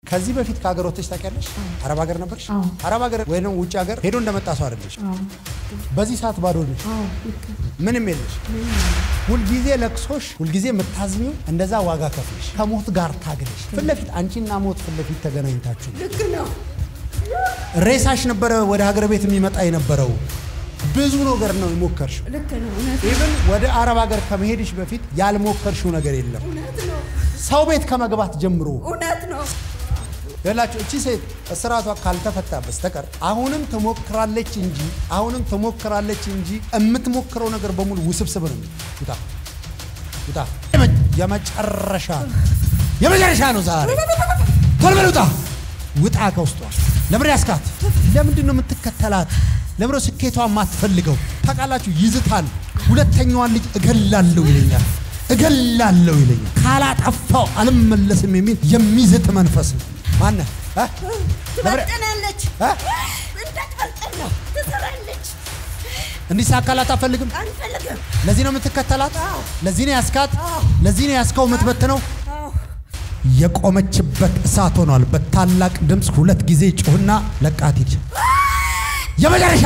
ከዚህ በፊት ከሀገር ወጥተሽ ታውቂያለሽ? አረብ ሀገር ነበርሽ? አዎ። አረብ ሀገር ወይ ደግሞ ውጭ ሀገር ሄዶ እንደመጣ ሰው አይደለሽ። አዎ በዚህ ሰዓት ባዶ ነሽ፣ አዎ ልክ ምንም የለሽ። ሁልጊዜ ለቅሶሽ፣ ሁልጊዜ የምታዝሚው እንደዛ ዋጋ ከፍለሽ ከሞት ጋር ታግለሽ ፊት ለፊት አንቺና ሞት ፊት ለፊት ተገናኝታችሁ ልክ ነው። ሬሳሽ ነበረ ወደ ሀገር ቤት የሚመጣ የነበረው። ብዙ ነገር ነው የሞከርሽው። ልክ ነው። እውነት ኢቭን ወደ አረብ ሀገር ከመሄድሽ በፊት ያልሞከርሽው ነገር የለም። እውነት ነው። ሰው ቤት ከመግባት ጀምሮ እውነት ነው። ያላችሁ እቺ ሴት እስራቷ ካልተፈታ በስተቀር አሁንም ትሞክራለች እንጂ አሁንም ትሞክራለች እንጂ የምትሞክረው ነገር በሙሉ ውስብስብ ነው። ውጣ ውጣ! የመ- የመጨረሻ የመጨረሻ ነው ዛሬ። ቶሎ በል ውጣ! ውጣ ከውስጧ። ለምን ያስካት? ለምንድን ነው የምትከተላት? ለምን ነው ስኬቷ የማትፈልገው? ታውቃላችሁ፣ ይዝታል። ሁለተኛዋን ልጅ እገላለሁ ይለኛል፣ እገላለሁ ይለኛል። ካላጠፋው አልመለስም የሚል የሚዝት መንፈስ ነው። ማነህ? እ? ለምን- ትበልጠናለች። እ? እንዳትበልጠን ነው። ትሰራለች። እንዲሳካላት አትፈልግም። አንፈልግም። ለዚህ ነው የምትከተላት። ለዚህ ነው ያስካት። ለዚህ ነው ያስካው የምትበትነው። አዎ የቆመችበት እሳት ሆኗል። በታላቅ ድምፅ ሁለት ጊዜ ጩህና ለቃት ሂድ። የመጨረሻ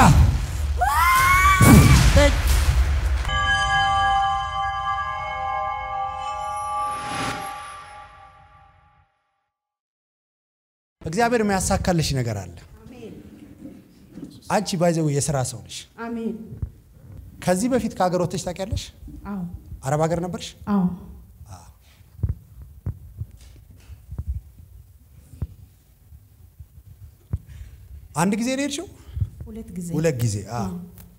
እግዚአብሔር የሚያሳካልሽ ነገር አለ። አንቺ ባይዘው የስራ ሰው ነሽ። አሜን። ከዚህ በፊት ከሀገር ወጥተሽ ታውቂያለሽ? አዎ አረብ ሀገር ነበርሽ? አዎ አንድ ጊዜ ነው የሄድሽው? ሁለት ጊዜ ሁለት ጊዜ አዎ።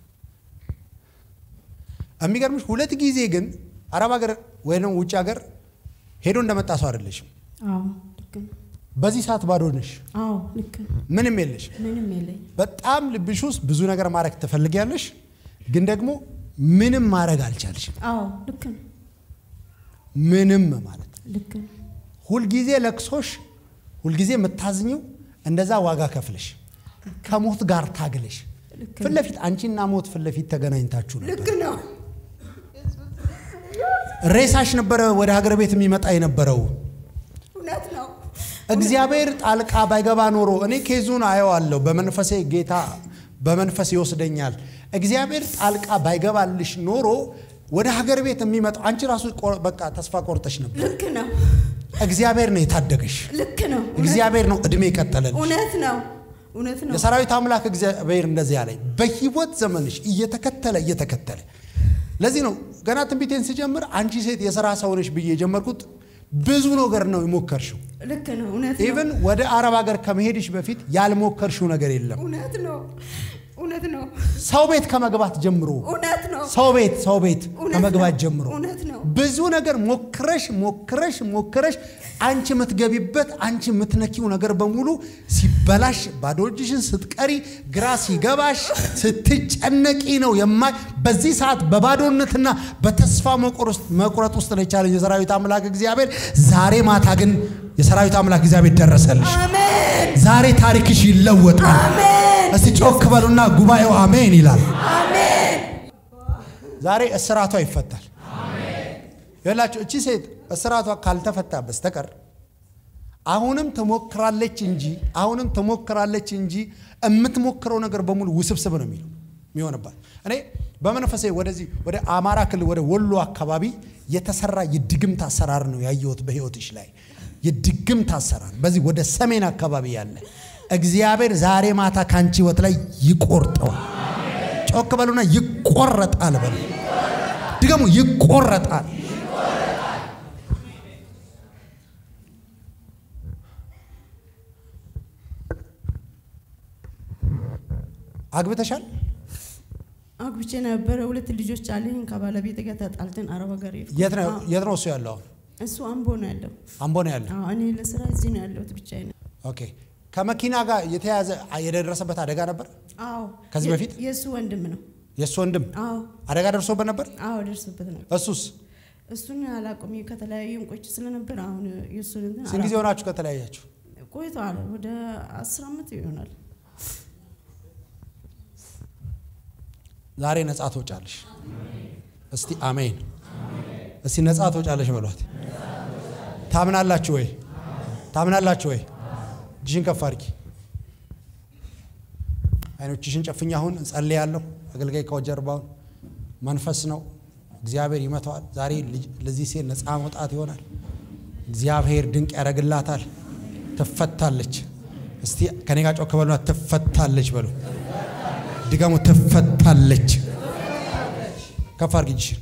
የሚገርምሽ ሁለት ጊዜ ግን አረብ ሀገር ወይም ውጭ ሀገር ሄዶ እንደመጣ ሰው አይደለሽም። አዎ ልክ ነው። በዚህ ሰዓት ባዶ ነሽ፣ አዎ ልክ ነው። ምንም የለሽ። ምንም የለኝ። በጣም ልብሽ ውስጥ ብዙ ነገር ማድረግ ትፈልጊያለሽ፣ ግን ደግሞ ምንም ማድረግ አልቻልሽም። አዎ ልክ ነው። ምንም ማለት ነው። ልክ ነው። ሁልጊዜ ለቅሶሽ፣ ሁልጊዜ የምታዝኘው እንደዛ ዋጋ ከፍለሽ ከሞት ጋር ታግለሽ ልክ ፊት ለፊት አንቺና ሞት ፊት ለፊት ተገናኝታችሁ ነበር። ልክ ነው። ሬሳሽ ነበረ ወደ ሀገር ቤት የሚመጣ የነበረው። እውነት ነው። እግዚአብሔር ጣልቃ ባይገባ ኖሮ እኔ ኬዙን አየዋለሁ። በመንፈሴ ጌታ በመንፈስ ይወስደኛል። እግዚአብሔር ጣልቃ ባይገባልሽ ኖሮ ወደ ሀገር ቤት የሚመጣው አንቺ ራሱ ቆ- በቃ ተስፋ ቆርጠሽ ነበር። ልክ ነው። እግዚአብሔር ነው የታደገሽ። ልክ ነው። እግዚአብሔር ነው እድሜ የቀጠለልሽ። እውነት ነው። እውነት ነው። የሰራዊት አምላክ እግዚአብሔር እንደዚህ ያለኝ በህይወት ዘመንሽ እየተከተለ እየተከተለ ለዚህ ነው ገና ትንቢቴን ስጀምር አንቺ ሴት የሥራ ሰው ነሽ ብዬ የጀመርኩት ብዙ ነገር ነው የሞከርሽው። ልክ ነው። እውነት ነው። ኢቭን ወደ አረብ ሀገር ከመሄድሽ በፊት ያልሞከርሽው ነገር የለም። እውነት ነው። እውነት ነው። ሰው ቤት ከመግባት ጀምሮ እውነት ነው። ሰው ቤት ሰው ቤት እውነት ከመግባት ነው። ጀምሮ እውነት ነው። ብዙ ነገር ሞክረሽ ሞክረሽ ሞክረሽ አንቺ የምትገቢበት አንቺ የምትነኪው ነገር በሙሉ ሲበላሽ ባዶ እጅሽን ስትቀሪ ግራ ሲገባሽ ስትጨነቂ ነው የማይ በዚህ ሰዓት በባዶነትና በተስፋ መቁረጥ- መቁረጥ ውስጥ ነው የቻለኝ የሰራዊት አምላክ እግዚአብሔር። ዛሬ ማታ ግን የሰራዊት አምላክ እግዚአብሔር ደረሰልሽ። አሜን። ዛሬ ታሪክሽ ይለወጣል። አሜን። እስቲ ጮክ በሉና ጉባኤው አሜን ይላል። አሜን። ዛሬ እስራቷ ይፈታል። ይላችሁ እቺ ሴት እስራቷ ካልተፈታ በስተቀር አሁንም ትሞክራለች እንጂ አሁንም ትሞክራለች እንጂ የምትሞክረው ነገር በሙሉ ውስብስብ ነው የሚለው የሚሆንባት። እኔ በመንፈሴ ወደዚህ ወደ አማራ ክልል ወደ ወሎ አካባቢ የተሰራ የድግምት አሰራር ነው ያየሁት በህይወትሽ ላይ የድግምት አሰራር በዚህ ወደ ሰሜን አካባቢ ያለ እግዚአብሔር ዛሬ ማታ ከአንቺ ህይወት ላይ ይቆርጠዋል። ጮክ በሉና ይቆረጣል በሉ። ድገሙ፣ ይቆረጣል። አግብተሻል? አግብቼ ነበረ። ሁለት ልጆች አለኝ። ከባለቤት ጋር ተጣልተን አረብ ሀገር ሄድኩ። የት ነው አዎ፣ የት ነው እሱ ያለው? አሁን እሱ አምቦ ነው ያለው። አምቦ ነው ያለው። አዎ፣ እኔ ለስራ እዚህ ነው ያለሁት ብቻዬን። ኦኬ። ከመኪና ጋር የተያዘ የደረሰበት አደጋ ነበር? አዎ፣ ከዚህ የ- በፊት? የእሱ ወንድም ነው። የእሱ ወንድም አዎ፣ አደጋ ደርሶበት ነበር? አዎ፣ ደርሶበት ነው። እሱስ እሱን አላውቅም። ከተለያዩ እንቆች ስለነበር አሁን የእሱን እንትን ስንት ጊዜ አላውቅም። ሆናችሁ ከተለያያችሁ? ቆይተዋል። ወደ አስር ዓመት ይሆናል። ዛሬ ነጻ ትወጫለሽ። እስቲ አሜን። እስቲ ነጻ ትወጫለሽ በሏት። ታምናላችሁ ወይ? ታምናላችሁ ወይ? እጅሽን ከፍ አድርጊ። አይኖችሽን ጨፍኝ። አሁን እጸልያለሁ። አገልጋይ ከጀርባውን መንፈስ ነው። እግዚአብሔር ይመታዋል። ዛሬ ለዚህ ሴት ነፃ መውጣት ይሆናል። እግዚአብሔር ድንቅ ያደርግላታል። ትፈታለች። እስቲ ከኔ ጋር ጮክ በሉና ትፈታለች በሉ። ድገሙ። ትፈታለች። ከፍ አድርጊ እጅሽን።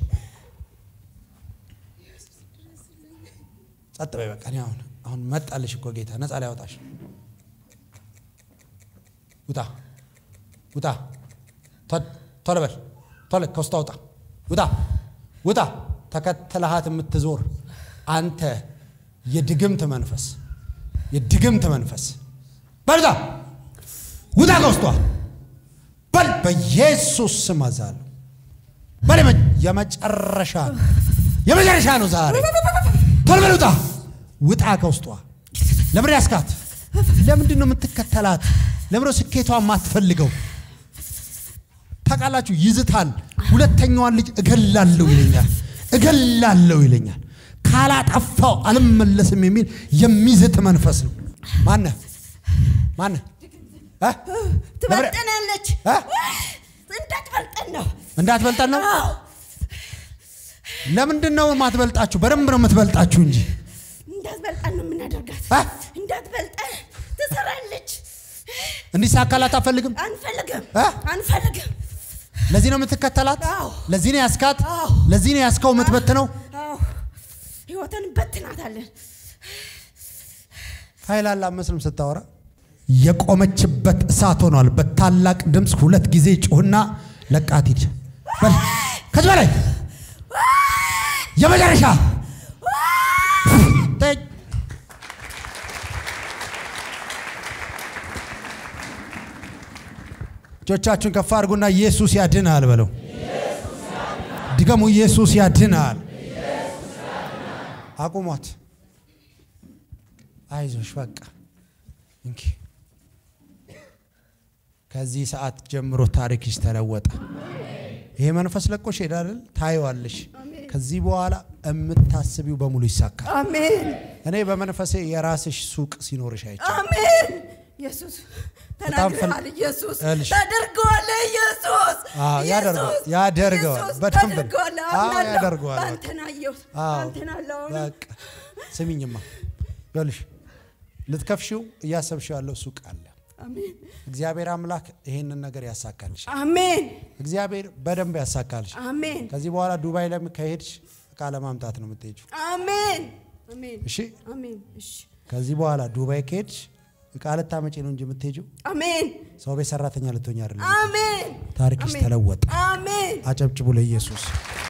ጸጥ በይ በቃ። እኔ አሁን አሁን መጣልሽ እኮ ጌታ ነፃ ሊያወጣሽ። ውጣ ውጣ፣ ቶሎ በል ቶሎ ከውስጧ ውጣ፣ ውጣ ውጣ። ተከትለሃት የምትዞር አንተ የድግምት መንፈስ የድግምት መንፈስ በልዛ ውጣ ከውስጧ በል በኢየሱስ ስም አዛለሁ። በል የመጨረሻ የመጨረሻ ነው ዛሬ። ቶሎ በል ውጣ ውጣ ከውስጧ። ለምን ያስካት? ለምንድን ነው የምትከተላት? ለምን ነው ስኬቷ የማትፈልገው? ታውቃላችሁ፣ ይዝታል። ሁለተኛዋን ልጅ እገላለሁ ይለኛል፣ እገላለሁ ይለኛል። ካላጠፋው አልመለስም የሚል የሚዝት መንፈስ ነው። ማነህ ማነህ? ትበልጠናለች። እንዳትበልጠን ነው እንዳትበልጠን ነው። ለምንድን ነው የማትበልጣችሁ? በደንብ ነው የምትበልጣችሁ እንጂ እንዳትበልጠን ነው የምናደርጋት። አ? እንዳትበልጠን ትሰራለች። እንዲሳካላት አትፈልግም። አንፈልግም አ? አንፈልግም። ለዚህ ነው የምትከተላት። አዎ። ለዚህ ነው ያስካት። አዎ። ለዚህ ነው ያስካው የምትበትነው። አዎ ህይወትን በትናታለን። ኃይል አለ አመስልም ስታወራ የቆመችበት እሳት ሆኗል። በታላቅ ድምፅ ሁለት ጊዜ ጩህና ለቃት ሂድ። በል ከዚህ በላይ የመጨረሻ ተይ። እጆቻችሁን ከፍ አድርጉና ኢየሱስ ያድናል በለው። ድገሙ፣ ኢየሱስ ያድናል። አቁሟት። አይዞሽ በቃ እንኪ ከዚህ ሰዓት ጀምሮ ታሪክሽ ተለወጠ። ይሄ መንፈስ ለቆሽ ሄዳል። ታየዋለሽ። ከዚህ በኋላ የምታስቢው በሙሉ ይሳካል። አሜን እኔ በመንፈሴ የራስሽ ሱቅ ሲኖርሽ አይቻል። አሜን። ኢየሱስ በጣም ፈል- ተናግረሃል። ኢየሱስ እልሽ። ተደርገዋል። ኢየሱስ አዎ፣ ያደርገዋል። ኢየሱስ፣ ያደርገዋል። ኢየሱስ በደንብ ነው። ተደርገዋል። አዎ፣ አምናለሁ። ያደርገዋል። በአንተን አየሁት። አዎ፣ በአንተን አለሁ። በቃ ስሚኝማ፣ ይኸውልሽ ልትከፍሺው እያሰብሽው ያለው ሱቅ አለ። አሜን እግዚአብሔር አምላክ ይሄንን ነገር ያሳካልሽ። አሜን እግዚአብሔር በደንብ ያሳካልሽ። አሜን ከዚህ በኋላ ዱባይ ላይ ከሄድሽ እቃ ለማምጣት ነው የምትሄጂው። አሜን አሜን እሺ አሜን እሺ ከዚህ በኋላ ዱባይ ከሄድሽ እቃ ልታመጪ ነው እንጂ የምትሄጂው አሜን ሰው ቤት ሰራተኛ ልትሆኝ አይደለም። አሜን ታሪክሽ አሜን። ተለወጠ። አሜን አጨብጭቡ ለኢየሱስ።